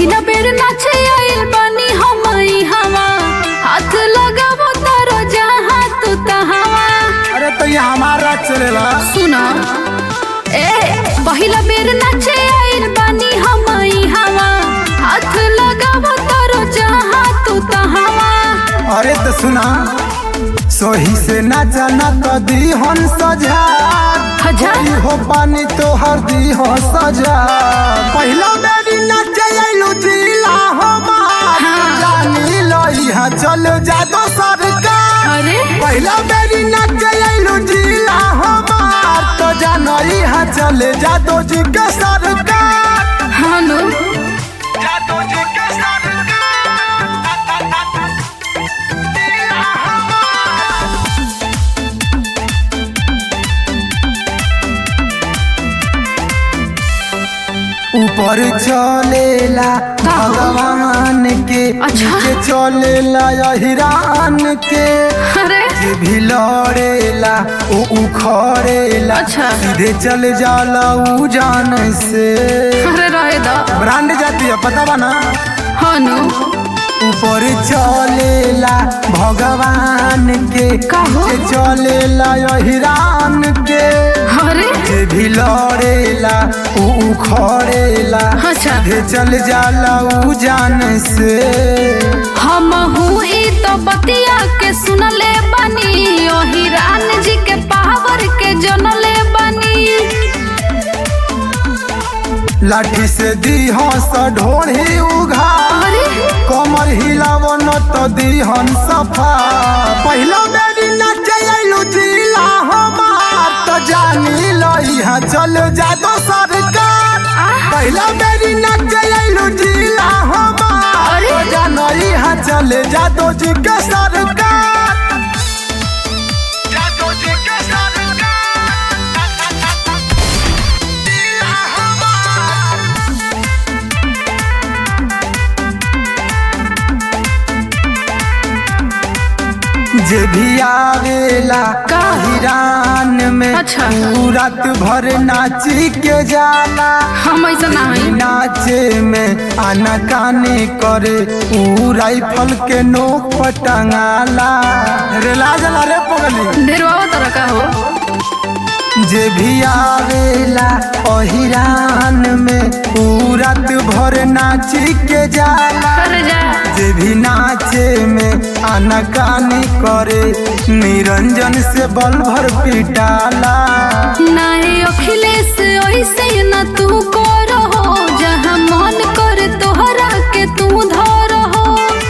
पहिला बेर नाचे आइल बानी हम हवा हाथ लगावो तारो जहाँ तू तहावा अरे तो ये हमारा चलेला सुना ए पहिला बेर नाचे आइल बानी हम हवा हाथ लगावो तारो जहाँ तू तहावा अरे तो सुना सोही से ना जाना तो दी हन सजा हजार ई हो पानी तो हर दी हो सजा पहला मेरी नाचे आइलू जिला हमार हाँ। जानी लो यहाँ चल जा दो सरकार अरे पहला मेरी नाचे आइलू जिला हमार तो जानो यहाँ चले जा दो जी के सरकार हानो जादू जी के सरकार ऊपर चलेला भगवान के अच्छा। नीचे चलेला हिरान के अरे जे भी लड़ेला ओ उखड़ेला अच्छा। सीधे चल जाला ऊ जान से अरे रहे दो ब्रांड जाती है पता बा ना हानो ऊपर चलेला भगवान के काहो? नीचे चलेला हिरान के अरे जे भी लड़ेला ऊ उखड़ेला अच्छा सीधे चल जाला ऊ जान से हम हूँ ई तो बतिया के सुनले बनी ओही रान जी के पावर के जनले बनी लाठी से दी हंस ढोढ़ी उघा अरे कमर हिलावो न तो दी हन सफा पहला मेरी नाचे आइलू जिला हमार तो जानी लो यहाँ चल जा दो सरकार पहला मेरी नाचे आइलू जिला हमार अरे? तो जानो यहाँ चले जा दो जी के सरकार जादू जी के सरकार जिला हमार जे भी आवेला का? हिरान में अच्छा। ऊ रात भर नाची के जाला हम ऐसा ना हई नाचे में आना काने करे ऊ राइफल के नोक पर टंगाला रे लाजला रे पगली ढेरवा तरह का हो जे भी आवेला ओहिरान में ऊ रात भर नाची के जाला अरे जा जे भी नाचे में आनाकानी करे निरंजन से बल भर पिटाला नहीं अखिलेश ऐसे न तू करो जहाँ मन कर तोहरा के तू धरो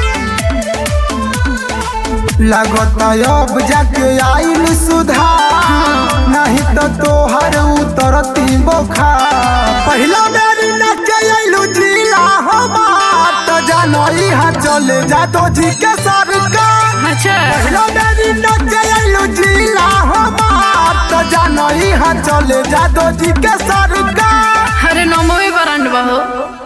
लगता अब जाके आइल सुधार नहीं तो तोहर उतरती बोखार पहला मेरी नाचे आइलू जिला हमार तो जानो यहाँ चले जा तो जी के सरकार अच्छा पहला मेरी नाचे आइलू जिला हमार तो जानो यहाँ चले जा तो जी के सरकार अरे नमो बरांड हो